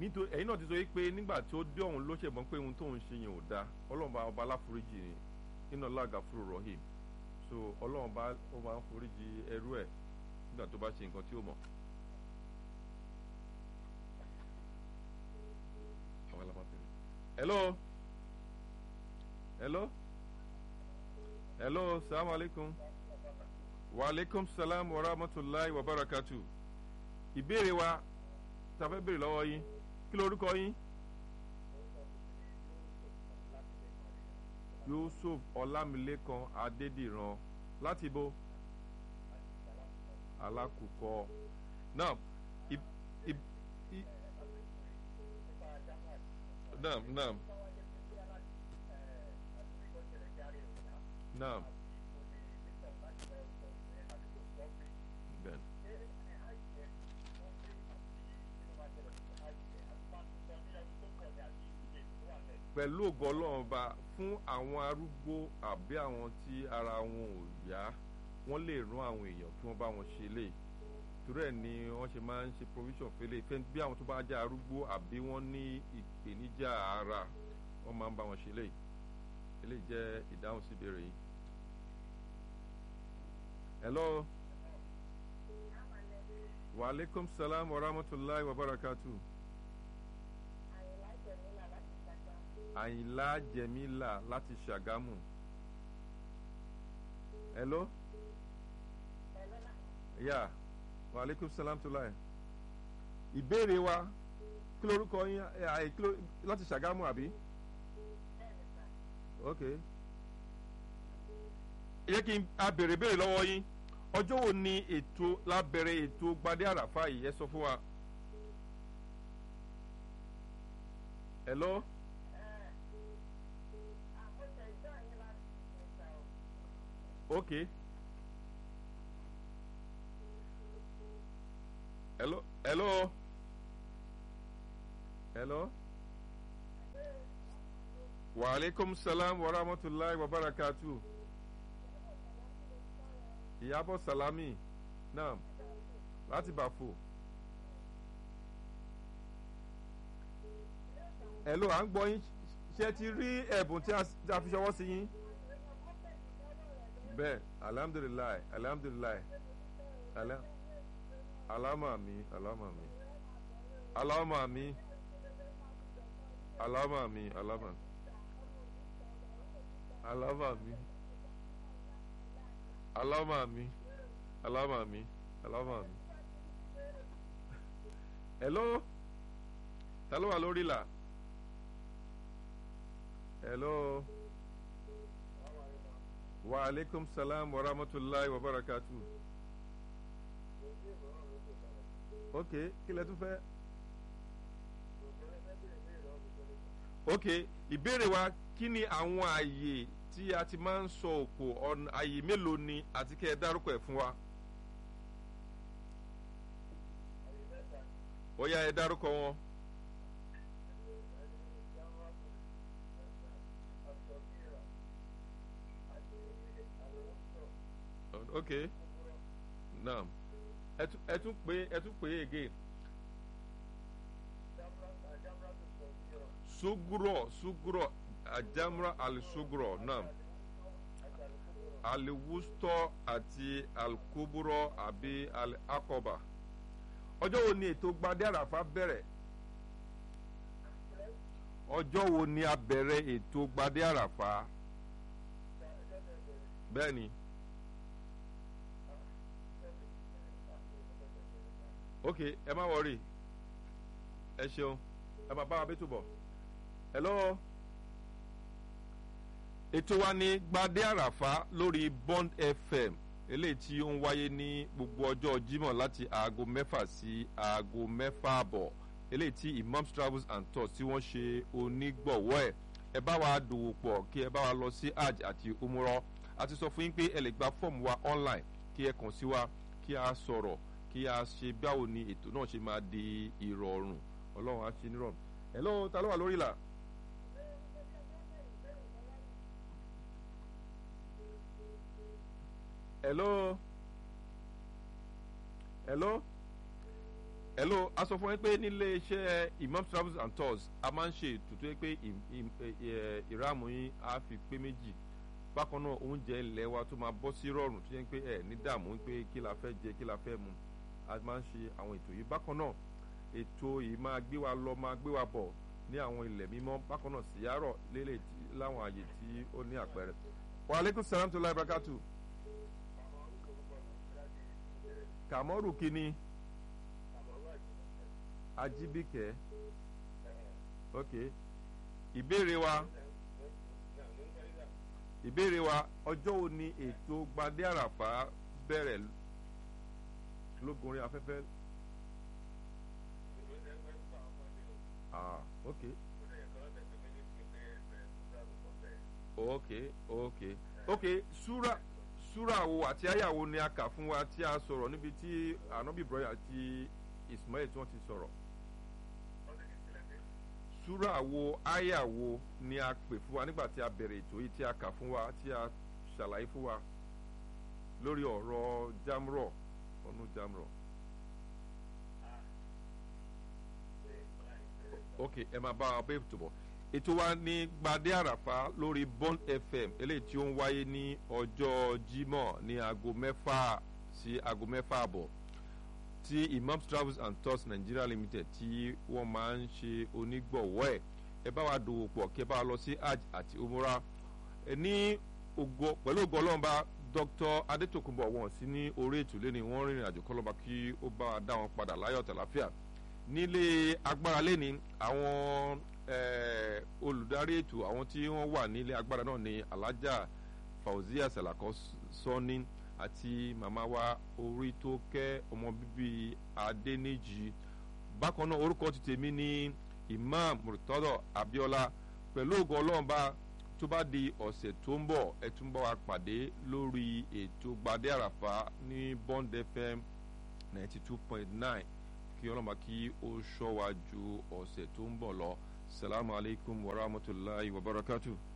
nítorí ẹ̀yin náà ti sọ pé nígbà tí ó dé ọ̀hún ló ṣe mọ̀ pé ohun tó ń ṣe yẹn ò dáa ọlọ́run bá ọba aláforíjì ni iná lága fúru rahim so ọlọ́run bá ó máa ń foríjì ẹrú ẹ̀ nígbà tó bá ṣe nǹkan tí ó mọ̀. àwọn alábàbẹ̀rẹ̀ hello hello hello salaam aleykum wa aleykum salaam wa rahmatulahi wa barakatu ìbéèrè wa ta fẹ́ béèrè lọ́wọ́ yín kí lorúkọ yín. yusuf ọlámilékan adédìran láti ibo alákùkọ náà ib ib i náà náà náà bẹ́ẹ̀ pẹ̀lú ògo ọlọ́run ọba fún àwọn arúgbó àbí àwọn tí ara wọn ò yá wọ́n lè rán àwọn èèyàn kí wọ́n bá wọn ṣe lè torí ẹ̀ ni wọ́n ṣe máa ń ṣe provision fẹ́lẹ̀ ìfẹ́ bí àwọn tó bá jẹ́ arúgbó àbí wọ́n ní ìpèníjà ara wọ́n máa ń bá wọn ṣe lè eléyìí jẹ́ ìdáhùn sí ìbéèrè yìí. hello wa aleykum salaam wa rahmatulahi wa barakatuh. àyìnlá jẹ̀mílà láti ṣàgámù. hello. ya wa aleykum salam tó láyé. ìbéèrè wa kí lorúkọ yín láti ṣàgámù àbí. ok. ẹ jẹ́ kí n a béèrè béèrè lọ́wọ́ yín ọjọ́ wo ni ètò lábẹ́rẹ́ ètò gbadé àràfà yìí ẹ sọ fún wa. hello. okay hello hello hello wa aleykum salam wa rahmatulahi wa barakatu ìyàbọ̀ salami naam láti bàfò hello à ń gbọ́ yín ṣé ti rí ẹ̀bùn tí a fi ṣọwọ́ sí yín bẹ́ẹ̀ alhamdulilayi alhamdulilayi alama mi alama mi alama mi alama mi alama alama mi alama mi alama mi alama mi hello ta ló wà lórí la hello wa aleykum salam wa rahmatulahi wa barakatu. ok kí lẹ tún fẹ́. ok ìbéèrè wa kí ni àwọn ààyè tí a ti máa ń sọ òkò ọ̀nà ààyè mélòó ni àti kẹ́ ẹ dárúkọ ẹ̀ fún wa. ó yá ẹ dárúkọ wọn. ok naam ẹ tún pé ẹ tún pé again. suguro suguro ajamra alisuguro naam aliwustọ àti alikuburo àbí alikọba ọjọ́ wo ni ètò gbadé àràfà bẹ̀rẹ̀ ọjọ́ wo ni a bẹ̀rẹ̀ ètò gbadé àràfà bẹ́ẹ̀ ni. ok ẹ má wọrí ẹ ṣeun ẹ má bá wa bí túbọ̀ hello ètò wa ní gbadé àràfá lórí bond fm eléyìí tí ó ń wáyé ní gbogbo ọjọ́ jímọ̀ láti aago mẹ́fà sí aago mẹ́fà àbọ̀ eléyìí tí imams travels and tours tí wọ́n ṣe onígbọ̀wọ́ ẹ̀ ẹ bá wa dòwò pọ̀ kí ẹ bá wa lọ sí hajj àti umrọ a ti sọ fún yín pé ẹ lè gba fọ́ọ̀mù wa online kí ẹ kàn sí wa kí a sọ̀rọ̀ kí a ṣe báwo ni ètò náà ṣe máa di ìrọ̀rùn ọlọ́run á ṣe nírọ̀rùn. hello ta ló wà lórí ìlà. hello hello hello a sọ fún yín pé nílé iṣẹ́ imam travels and tours a máa ń ṣe ètò tó yẹ pé ìráàmù yín á fi pé méjì bákan náà oúnjẹ ilẹ̀ wa tó máa bọ́ sí rọrùn tó yẹ pé ẹ̀ ní dààmú pé kí la fẹ́ jẹ kí la fẹ́ mu a máa ń ṣe àwọn ètò yìí bákan náà ètò yìí máa gbé wa lọ máa gbé wa bọ̀ ní àwọn ilẹ̀ mímọ́ bákan náà síyárọ̀ lélẹ̀ láwọn àyè tí ó ní àpẹẹrẹ. wa aleykum salaam tó láì brakatu. kàmọ́rù kínní ajibike ok ìbéèrè wa ìbéèrè wa ọjọ́ wo ni ètò gbadé àràfà bẹ̀rẹ̀ lógunrin afẹ́fẹ́. ah ok ok ok ok súra súra wo àti àyàwó ni a kà fún wa tí a sọ̀rọ̀ níbi tí anabi ibrahim àti ismail tí wọ́n ti sọ̀rọ̀ súra wo àyà wo ni a pè fún wa nígbà tí a bẹ̀rẹ̀ ètò yìí tí a kà fún wa tí a ṣàlàyé fún wa lórí ọ̀rọ̀ jamrọ̀ ọ̀nù jamrọ̀. ok ẹ máa bá wa bẹ́ẹ̀ tó bọ̀ ètò wa ní gbadé àràfà lórí bond fm eléyìí tí ó ń wáyé ní ọjọ́ jímọ̀ ní aago mẹ́fà sí aago mẹ́fà àbọ̀ tí imams travels and tours nigeria limited tí wọ́n máa ń ṣe onígbọ̀wọ́ ẹ̀ ẹ bá wa dòwò pọ̀ kí ẹ bá wa lọ sí hajj àti umrah ẹ ní ògo pẹ̀lú ògo ọlọ́mọba dr adetokunbo wọn sí ní orí ètò lẹ́ni wọ́n rìnrìn àjò kọlọ́ba kí ó bá wa dá wọn padà láyọ̀ tàlàfíà nílé agbára lẹ́ni àwọn olùdarí ètò àwọn tí wọ́n wà nílé agbára náà ní alájà fauzia salako sọ́ni àti màmá wa orí tó kẹ́ ọmọ bíbí adẹ́nìjì bákan náà orúkọ ti tèmi ní imam murtado abiola pẹ̀lú ògo ọlọ́ọ̀ba tó bá di ọ̀sẹ̀ tó ń bọ̀ ẹ tún bá wa pàdé lórí ètò gbadé àràfà ní bond fm ninety two point nine kí ọlọ́mọba kí ó ṣọ́ wa ju ọ̀sẹ̀ tó ń bọ̀ lọ salamu alaykum wa rahmatulahi wa barakatuh.